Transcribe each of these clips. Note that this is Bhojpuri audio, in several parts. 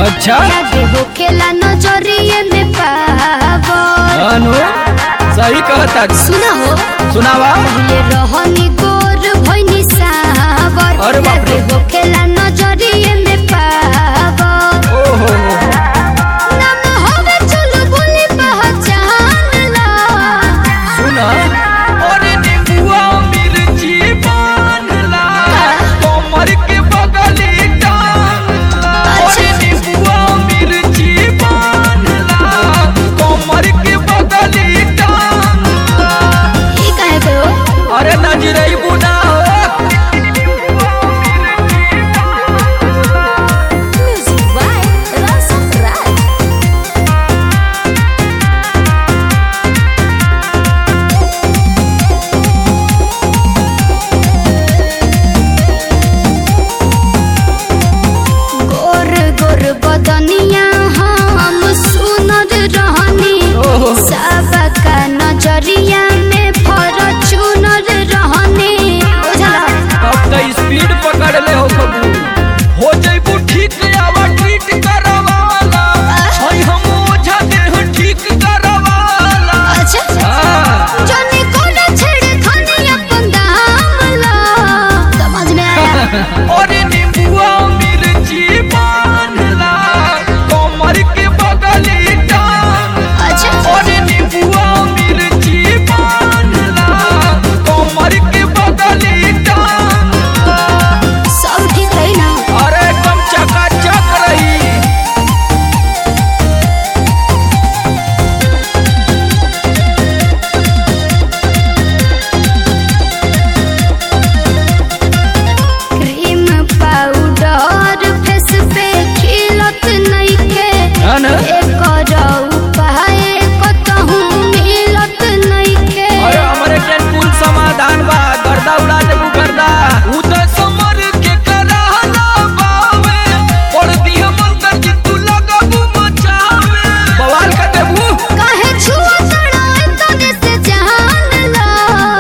अच्छा आगे होखेला नजरिए में पागल अनु सही कहता सुना हो सुनावा पहिले रहनी गोर भइनी सावर अरे बाप रे। आगे होखेला नजरिए में पागल ओहो नाम होवे चलो बोली पहचान ला सुना अरे नींबुआ मिर्ची बानला कमर के बगली टांगला अरे नींबुआ मिर्ची बानला कमर के बगली टांगला ई काहे कहो अरे नजरई बुना म्यूजिक बाय रसन राज गोर गोर बदनिया हम सुनर रहनी ओहो। सबका नजरिया में फॉर्च्यूनर रहनी बुझला अब तो स्पीड पकड़ ले हो खबू हो जइबू ठीक आवा ट्रीट करवाला हई हम ओझा देह ठीक करवाला अच्छा हाँ जाने कौन छेड़े खाने अपन दामला समझ में आया अरे नींबुआ मिर्ची बानला कमर के बगली टांग अच्छा अरे नींबुआ मिर्ची बानला कमर के बगली टांग सब ठीक रही ना अरे एकदम चकाचक रही क्रीम पाउडर फेस पे खिलत नइखे है ना एकर उपाय कतहु मिलत नइखे अरे हमरे के कुल समाधान बा गर्दा उड़ा देबू गर्दा उ त समर के कराहला बावे पड़ दिह मंतर जी तू लगबू मचावे बवाल कर देबू काहे छुआ तड़ाए तने से जान ला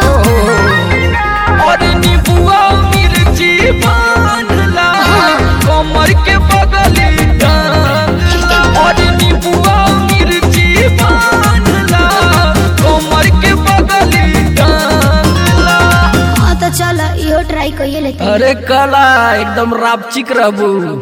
अरे नींबुआ मिर्ची बानला कमर के बगली टांगला अरे नींबुआ मिर्ची बानला कमर के बगली टांगला हाँ तो चल इहो ट्राई कइए लेते अरे कला एकदम रापचिक रहबू